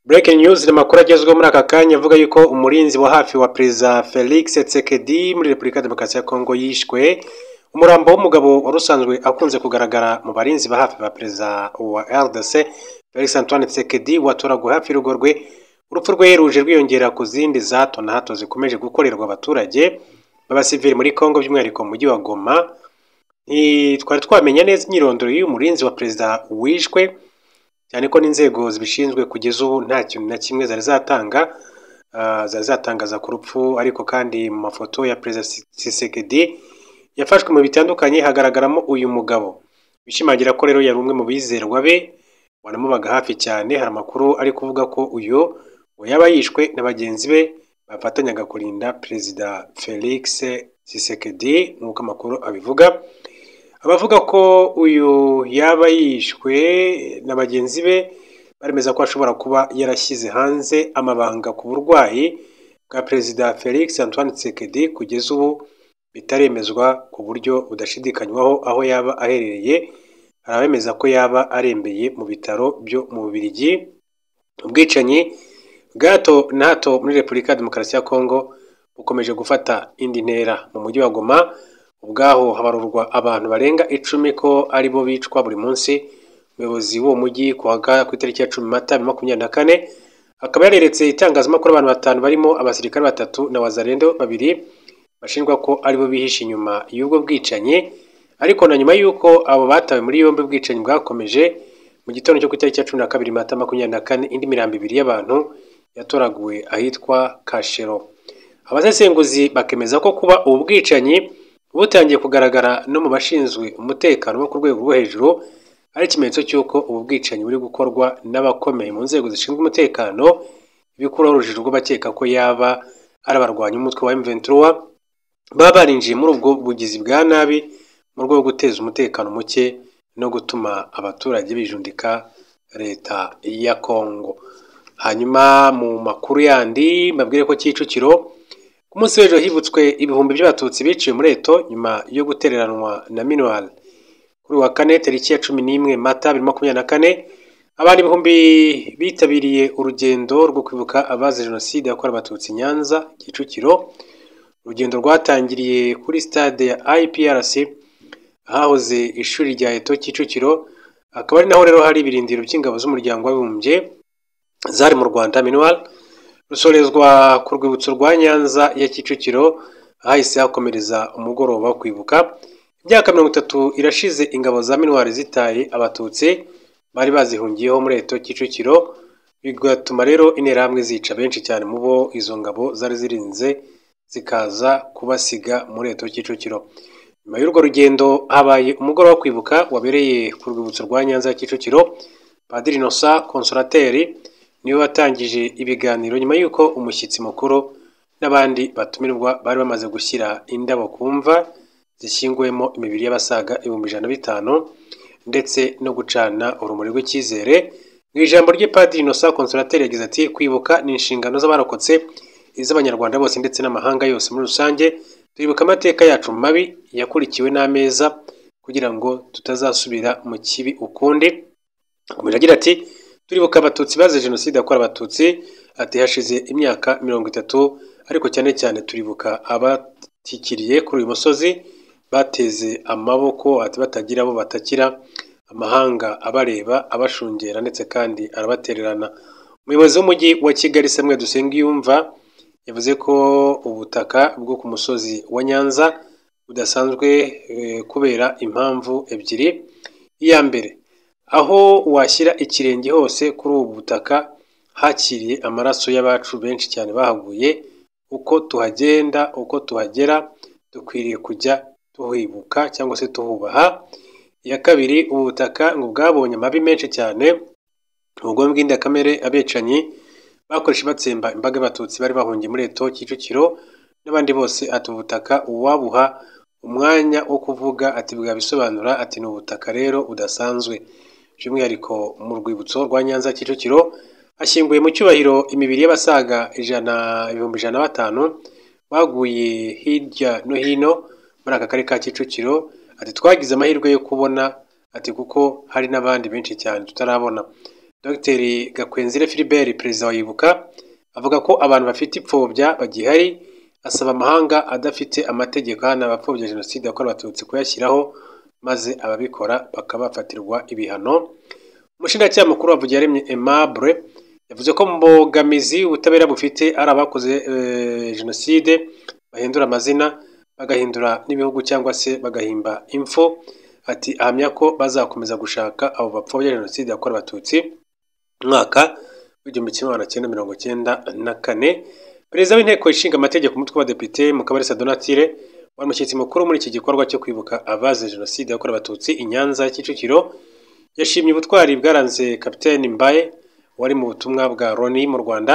Breaking news ni amakuru agezweho muri aka kanya avuga yuko umurinzi wa hafi wa perezida Felix Tshisekedi muri Repubulika ya Demokarasi ya Kongo yishwe umurambo w'umugabo wari usanzwe akunze kugaragara mu barinzi ba hafi ba perezida wa RDC Felix Antoine Tshisekedi watoraguwe hafi y'urugo rwe urupfu rwe ruje rwiyongera ku zindi za hato na hato zikomeje gukorerwa abaturage b'abasivili muri Kongo by'umwihariko mu mujyi wa Goma twari twamenya neza imyirondoro y'uyu murinzi wa perezida wishwe cyane ko n'inzego zibishinzwe kugeza ubu nta kintu na kimwe zari zatanga ah, zari zatangaza ku rupfu ariko kandi mu mafoto ya perezida Tshisekedi yafashwe mu bitandukanye hagaragaramo uyu mugabo bishimangira ko rero yari umwe mu bizerwa be wanamubaga hafi cyane hari amakuru ari kuvuga ko uyu ngo yaba yishwe na bagenzi be bafatanyaga kurinda perezida Felix Tshisekedi nk'uko amakuru abivuga abavuga ko uyu yaba yishwe na bagenzi be baremeza ko ashobora kuba yarashyize hanze amabanga ku burwayi bwa perezida Felix Antoine Tshisekedi kugeza ubu bitaremezwa ku buryo budashidikanywaho aho yaba aherereye hari abemeza ko yaba arembeye mu bitaro byo mu Bubiligi ubwicanyi bwa hato na hato muri Repubulika ya Demokarasi ya Kongo bukomeje gufata indi ntera mu mujyi wa Goma ubwaho habarurwa abantu barenga icumi ko ari bo bicwa buri munsi umuyobozi w'uwo mujyi ku wa ga- ku itariki ya cumi mata bibiri na makumyabiri na kane akaba yareretse itangazamakuru abantu batanu barimo abasirikare batatu na wazarendo babiri bashinjwa ko ari bo bihishe inyuma y'ubwo bwicanyi ariko na nyuma y'uko abo batawe muri yombi ubwicanyi bwakomeje mu gitondo cyo ku itariki ya cumi na kabiri mata makumyabiri na kane indi mirambo ibiri y'abantu yatoraguwe ahitwa kashero abasesenguzi bakemeza ko kuba ubu bwicanyi butangiye kugaragara no mu bashinzwe umutekano bo ku rwego rwo hejuru ari ikimenyetso cy'uko ubu bwicanyi buri gukorwa n'abakomeye mu nzego zishinzwe umutekano ibikuraho urujijo rw'abakeka ko yaba ari abarwanyi umutwe wa M23 baba barinjiye muri ubwo bugizi bwa nabi mu rwego rwo guteza umutekano muke no gutuma abaturage bijundika leta ya Kongo hanyuma mu makuru yandi mbabwire ko Kicukiro ku munsi w'ejo hibutswe ibihumbi by'abatutsi biciwe muri Eto nyuma yo gutereranwa na minuar kuri uyu wa kane tariki ya cumi n'imwe mata bibiri na makumyabiri na kane abantu ibihumbi bitabiriye urugendo rwo kwibuka abazize jenoside yakorewe abatutsi i Nyanza Kicukiro urugendo rwatangiriye kuri stade ya IPRC ahahoze ishuri rya Eto Kicukiro akaba ari naho rero hari ibirindiro by'ingabo z'umuryango w'abibumbye zari mu Rwanda minuar rusorezwa ku rwibutso rwa Nyanza ya Kicukiro ahahise hakomereza umugoroba wo kwibuka imyaka mirongo itatu irashize ingabo za minuar zitaye abatutsi bari bazihungiyeho muri Eto Kicukiro bigatuma rero interahamwe zica benshi cyane mu bo izo ngabo zari zirinze zikaza kubasiga muri Eto Kicukiro nyuma y'urwo rugendo habaye umugoroba wo kwibuka wabereye ku rwibutso rwa Nyanza ya Kicukiro Padiri Innocent Consolateri niwe watangije ibiganiro nyuma y'uko umushyitsi mukuru n'abandi batumirwa bari bamaze gushyira indabo ku mva zishyinguyemo imibiri y'abasaga ibihumbi ijana na bitanu ndetse no gucana urumuri rw'icyizere mu ijambo rye Padiri Innocent Consolateri yagize ati kwibuka ni inshingano z'abarokotse iz'abanyarwanda bose ndetse n'amahanga yose muri rusange turibuka amateka yacu mabi yakurikiwe n'ameza kugira ngo tutazasubira mu kibi ukundi Akomeje agira ati turibuka abatutsi bazize jenoside yakorewe abatutsi ati hashize imyaka mirongo itatu ariko cyane cyane turibuka abatikiriye kuri uyu musozi bateze amaboko ati batagira abo batakira amahanga abareba abashungera ndetse kandi arabatererana umuyobozi w'umujyi wa kigali samuel dusengiyumva yavuze ko ubutaka bwo ku musozi wa nyanza budasanzwe eh, kubera impamvu ebyiri iya mbere aho washyira ikirenge hose kuri ubu butaka hakiriye amaraso y'abacu benshi cyane bahaguye uko tuhagenda uko tuhagera dukwiriye kujya tuhibuka cyangwa se tuhubaha iya kabiri ubu butaka ngo bwabonye amabi menshi cyane ubugome bw'indakamere abecanyi bakoresha batsemba imbaga y'abatutsi bari bahungiye muri Eto Kicukiro n'abandi bose ati ubutaka uwabuha umwanya wo kuvuga ati bwa bisobanura ati ni ubutaka rero budasanzwe by'umwihariko mu rwibutso rwa Nyanza Kicukiro hashyinguye mu cyubahiro imibiri y'abasaga ijana ibihumbi ijana na batanu baguye hirya no hino muri aka karere ka Kicukiro ati twagize amahirwe yo kubona ati kuko hari n'abandi benshi cyane tutarabona Dr gakwenzire Philbert perezida wa ibuka avuga ko abantu bafite ipfobya bagihari asaba amahanga adafite amategeko ahana abapfobya jenoside yakorewe abatutsi kuyashyiraho maze ababikora bakabafatirwa ibihano umushinjacyaha mukuru wa Vugiyaremye Aimable yavuze ko mu mbogamizi ubutabera bufite ari abakoze eh, jenoside bahindura amazina bagahindura n'ibihugu cyangwa se bagahimba impfu ati ahamya ko bazakomeza gushaka abo bapfobya jenoside yakorewe abatutsi mwaka w'igihumbi kimwe magana cyenda mirongo cyenda na kane perezida w'inteko ishinga amategeko umutwe w'abadepite mukabarisa donatire wari umushyitsi mukuru muri iki gikorwa cyo kwibuka abazize jenoside yakorewe abatutsi i nyanza kicukiro yashimye ubutwari bwaranze kapiteni mbaye wari mu butumwa bwa loni mu rwanda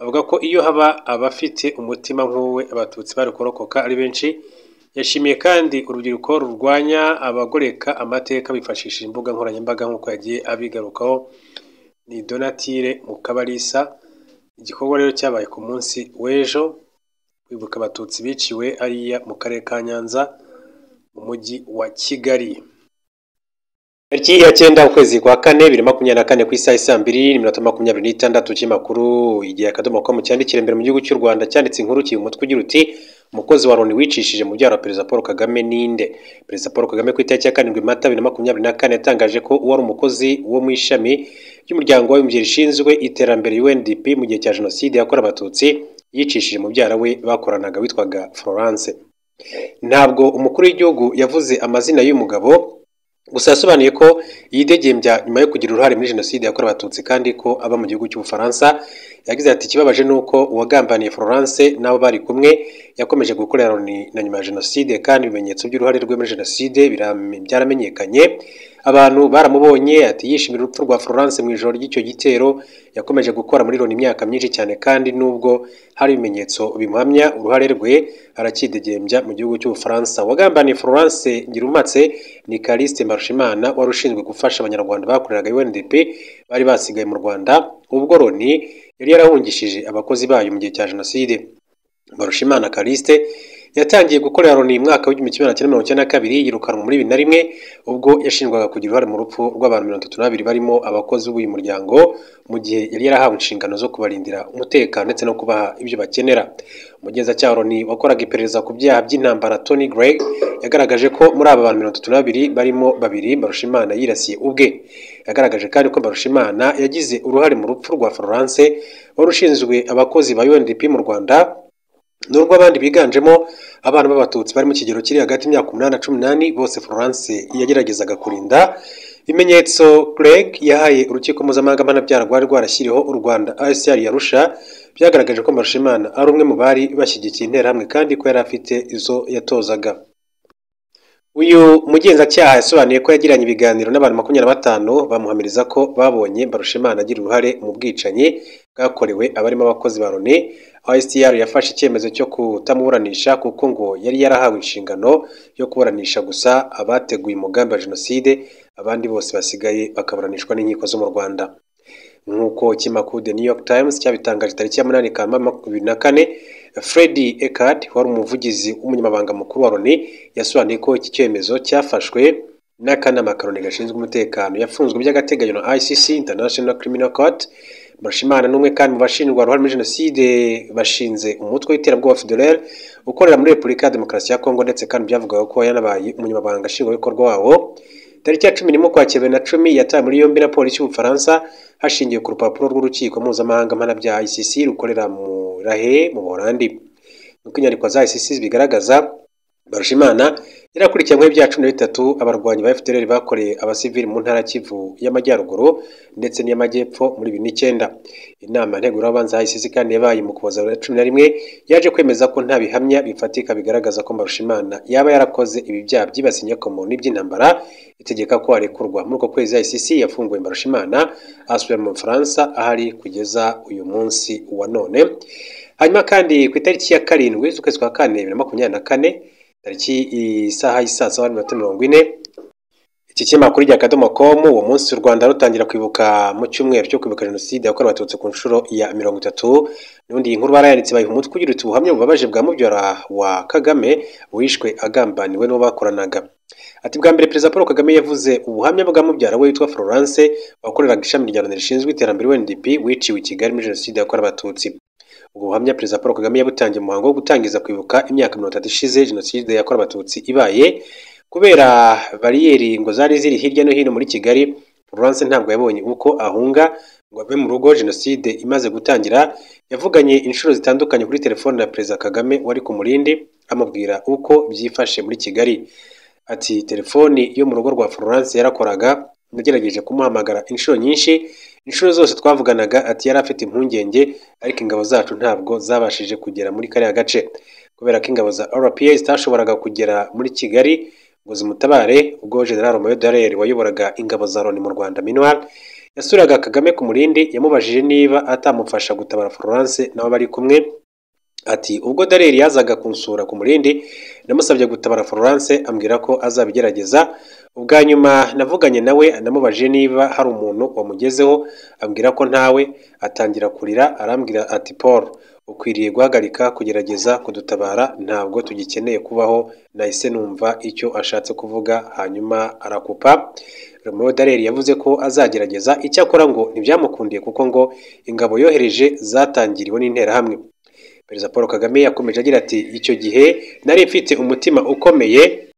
avuga ko iyo haba abafite umutima nk'uwe abatutsi bari kurokoka ari benshi yashimiye kandi urubyiruko rurwanya abagoreka amateka bifashishije imbuga nkoranyambaga nk'uko yagiye abigarukaho ni donatire mukabarisa igikorwa rero cyabaye ku munsi w'ejo kwibuka abatutsi biciwe ariya mu karere ka nyanza mu mujyi wa kigali tariki ya cyenda ukwezi kwa kane bibiri na makumyabiri na kane ku isaha isa mbiri n'iminota makumyabiri n'itandatu cy'imakuru igihe akadomo komu cyandikira imbere mu gihugu cy'u rwanda cyanditse inkuru kiba umutwe ugira uti umukozi wa loni wicishije mu byaro wa perezida paul kagame ninde perezida paul kagame ku itariki ya karindwi mata bibiri na makumyabiri na kane yatangaje ko uwari umukozi wo mu ishami ry'umuryango w'abibumbye rishinzwe iterambere UNDP mu gihe cya jenoside yakorewe abatutsi yicishije mubyara we bakoranaga witwaga Florence ntabwo umukuru w'igihugu yavuze amazina y'umugabo gusa yasobanuye ko yidegembya nyuma yo kugira uruhare muri jenoside yakorewe abatutsi kandi ko aba mu gihugu cy'ubufaransa yagize ati ikibabaje ni uko uwagambaniye Florence n'abo bari kumwe yakomeje gukorera Loni na nyuma ya jenoside kandi ibimenyetso by'uruhare rwe muri jenoside biram- byaramenyekanye abantu baramubonye ati yishimira urupfu rwa Florence mu ijoro ry'icyo gitero yakomeje gukora muri Loni imyaka myinshi cyane kandi nubwo hari ibimenyetso bimuhamya uruhare rwe aracyidegembya mu gihugu cy'ubufaransa wagambaniye Florence Ngirumpatse ni Caliste Mbarushimana wari ushinzwe gufasha abanyarwanda bakoreraga UNDP bari basigaye mu Rwanda ubwo Loni yari yarahungishije abakozi bayo mu gihe cya jenoside Barushimana Kaliste yatangiye gukorera Loni mu mwaka w'igihumbi kimwe magana cyenda mirongo icyenda na kabiri yirukanwa muri bibiri na rimwe ubwo yashinjwaga kugira uruhare mu rupfu rw'abantu mirongo itatu n'abiri barimo abakozi b'uyu muryango mu gihe yari yarahawe inshingano zo kubarindira umutekano ndetse no kubaha ibyo bakenera umugenzacyaha wa Loni wakoraga iperereza ku byaha by'intambara Tony Gregg yagaragaje ko muri aba bantu mirongo itatu n'abiri barimo babiri Barushimana yirasiye ubwe yagaragaje kandi ko Barushimana yagize uruhare mu rupfu rwa Florence wari ushinzwe abakozi ba UNDP mu Rwanda nubwo abandi biganjemo abana b'abatutsi bari mu kigero kiri hagati y'imyaka umunani na cumi n'umunani bose Florence yageragezaga kurinda ibimenyetso Greg yahaye urukiko mpuzamahanga mpanabyaha rwari rwarashyiriho u Rwanda ICR yarusha byagaragaje ko Mbarushimana ari umwe mu bari bashyigikiye interahamwe kandi ko yari afite izo yatozaga uyu mugenzacyaha yasobanuye ko yagiranye ibiganiro n'abantu makumyabiri na batanu bamuhamiriza ko babonye Mbarushimana agira uruhare mu bwicanyi bwakorewe abarimo abakozi ba Loni aho ICR yafashe icyemezo cyo kutamuburanisha kuko ngo yari yarahawe inshingano yo kuburanisha gusa abateguye umugambi wa jenoside abandi bose basigaye bakaburanishwa n'inkiko zo mu Rwanda nk'uko ikinyamakuru The New York Times cyabitangaje tariki ya munani Kanama makumyabiri na kane Freddy Eckard wari umuvugizi w'umunyamabanga mukuru wa Loni yasobanuye ko iki cyemezo cyafashwe n'akanama ka Loni gashinzwe umutekano yafunzwe by'agateganyo na ICC International Criminal Court Mashimana n'umwe kandi mu bashinjwa uruhare muri jenoside bashinze umutwe w'iterabwoba FDLR ukorera muri Repubulika ya Demokarasi ya Kongo ndetse kandi byavugaga ko yanabaye umunyamabanga nshingwabikorwa wawo tariki ya cumi n'imwe ukwakira bibiri na cumi yatawe muri yombi na polisi y'ubufaransa hashingiwe ku rupapuro rw'urukiko mpuzamahanga mpanabyaha ICC rukorera mu rahe mu buholandi nk'uko inyandiko za ICC zibigaragaza Barushimana yari akurikiranyweho ibyaha cumi na bitatu abarwanyi ba FDLR bakoreye abasivili mu ntara ya Kivu y'Amajyaruguru ndetse n'iy'Amajyepfo muri bibiri n'icyenda. Inama ntegurabanza ya ICC kandi yabaye mu Ukuboza bibiri na cumi na rimwe yaje kwemeza ko nta bihamya bifatika bigaragaza ko Mbarushimana yaba yarakoze ibi byaha byibasiye inyokomuntu n'iby'intambara itegeka ko arekurwa. Muri uko kwezi ICC yafunguye Mbarushimana asubira mu Bufaransa ahari kugeza uyu munsi wa none. Hanyuma kandi ku itariki ya karindwi z'ukwezi kwa kane bibiri na makumyabiri na kane tariki isaha y'isaa saba n'iminota mirongo ine iki kinyamakuru rya akadomo komu uwo munsi u rwanda rutangira kwibuka mu cyumweru cyo kwibuka jenoside yakorewe abatutsi ku nshuro ya mirongo itatu n'ubundi iyi nkuru barayanditse bayiha umutwe ugira uti ubuhamya bubabaje bwa mubyara wa kagame wishwe agambaniwe n'uwo bakoranaga Ati bwa mbere Perezida Paul Kagame yavuze ubuhamya bwa mubyara we witwa Florence wakoreraga ishami rya Loni rishinzwe iterambere UNDP wiciwe i Kigali muri Jenoside yakorewe Abatutsi. Ubwo buhamya Perezida Paul Kagame yabutangiye mu muhango wo gutangiza kwibuka imyaka mirongo itatu ishize Jenoside yakorewe Abatutsi ibaye kubera bariyeri ngo zari ziri hirya no hino muri Kigali Florence ntabwo yabonye uko ahunga ngo ave mu rugo Jenoside imaze gutangira yavuganye inshuro zitandukanye kuri telefone na Perezida Kagame wari ku murindi amubwira uko byifashe muri Kigali. Ati telefoni yo mu rugo rwa Florence yarakoraga nagerageje kumuhamagara inshuro nyinshi inshuro zose twavuganaga ati yari afite impungenge ariko ingabo zacu ntabwo zabashije kugera muri kariya gace kubera ko ingabo za RPA zitashoboraga kugera muri Kigali ngo zimutabare ubwo General Mayor Dallaire wayoboraga ingabo za Loni mu Rwanda Minuar yasuraga Kagame ku murindi yamubajije niba atamufasha gutabara Florence nabo bari kumwe Ati ubwo Dareri yazaga kunsura ku murindi namusabye gutabara Florence ambwira ko azabigerageza ubwa nyuma navuganye nawe namubajije niba hari umuntu wamugezeho ambwira ko ntawe atangira kurira arambwira ati Paul ukwiriye guhagarika kugerageza kudutabara ntabwo tugikeneye kubaho nahise numva icyo ashatse kuvuga hanyuma arakupa Romeo Dallaire yavuze ko azagerageza icyakora ngo ntibyamukundiye kuko ngo ingabo yohereje zatangiriwe n'interahamwe Perezida Paul Kagame yakomeje agira ati icyo gihe nari mfite umutima ukomeye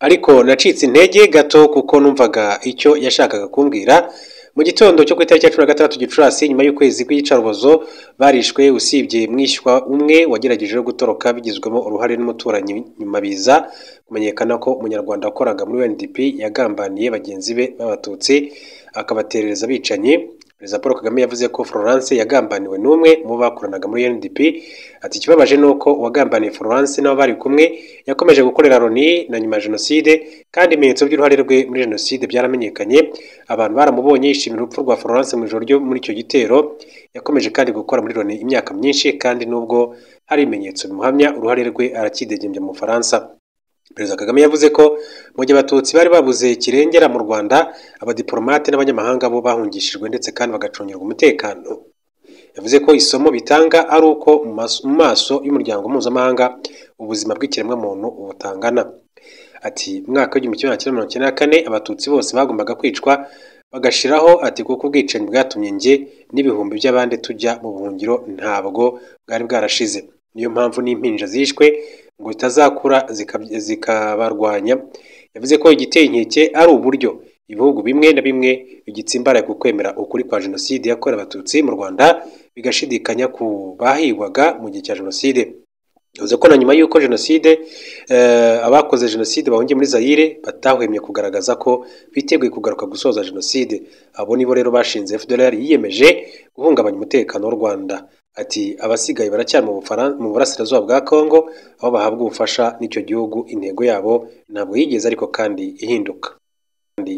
ariko nacitse intege gato kuko numvaga icyo yashakaga kumbwira mu gitondo cyo ku itariki ya cumi na gatandatu gicurasi nyuma y'ukwezi kw'iyicarubozo barishwe usibye mwishywa umwe wagerageje gutoroka bigizwemo uruhare n'umuturanyi nyuma biza kumenyekana ko umunyarwanda wakoraga muri UNDP yagambaniye bagenzi be b'abatutsi akabaterereza abicanyi Perezida Paul Kagame yavuze ko Florence yagambaniwe n'umwe mu bakoranaga muri UNDP ati ikibabaje ni uko uwagambaniye Florence n'abo bari kumwe yakomeje gukorera Loni na nyuma ya Jenoside kandi ibimenyetso by'uruhare rwe muri Jenoside byaramenyekanye abantu baramubonye yishimira urupfu rwa Florence mu ijoro ryo muri icyo gitero yakomeje kandi gukora muri Loni imyaka myinshi kandi n'ubwo hari ibimenyetso bimuhamya uruhare rwe arakidegembya mu Bufaransa Perezida Kagame yavuze ko mu gihe abatutsi bari babuze kirengera mu Rwanda abadiplomate n'abanyamahanga bo bahungishijwe ndetse kandi bagacungirwa umutekano yavuze ko isomo bitanga ari uko mu mas- mu maso y'umuryango mpuzamahanga ubuzima bw'ikiremwamuntu butangana ati mu mwaka w'igihumbi kimwe magana cyenda mirongo icyenda na kane abatutsi bose bagombaga kwicwa bagashiraho ati kuko ubwicanyi bwatumye njye n'ibihumbi by'abandi tujya mu buhungiro ntabwo bwari bwarashize niyo mpamvu n'impinja zishwe ngo zitazakura zikab- zikabarwanya yavuze ko igiteye inkeke ari uburyo ibihugu bimwe na bimwe bigitsimbaraye ku kwemera ukuri kwa jenoside yakorewe abatutsi mu rwanda bigashidikanya ku bahigwaga mu gihe cya jenoside yavuze ko na nyuma y'uko jenoside eh, abakoze jenoside bahungiye muri zayire batahwemye kugaragaza ko biteguye kugaruka gusoza jenoside abo nibo rero bashinze fdr yiyemeje guhungabanya umutekano w'u rwanda ati abasigaye baracyari mu Bufaran- mu burasirazuba bwa kongo aho bahabwa ubufasha n'icyo gihugu intego yabo ntabwo yigeze ariko kandi ihinduka kandi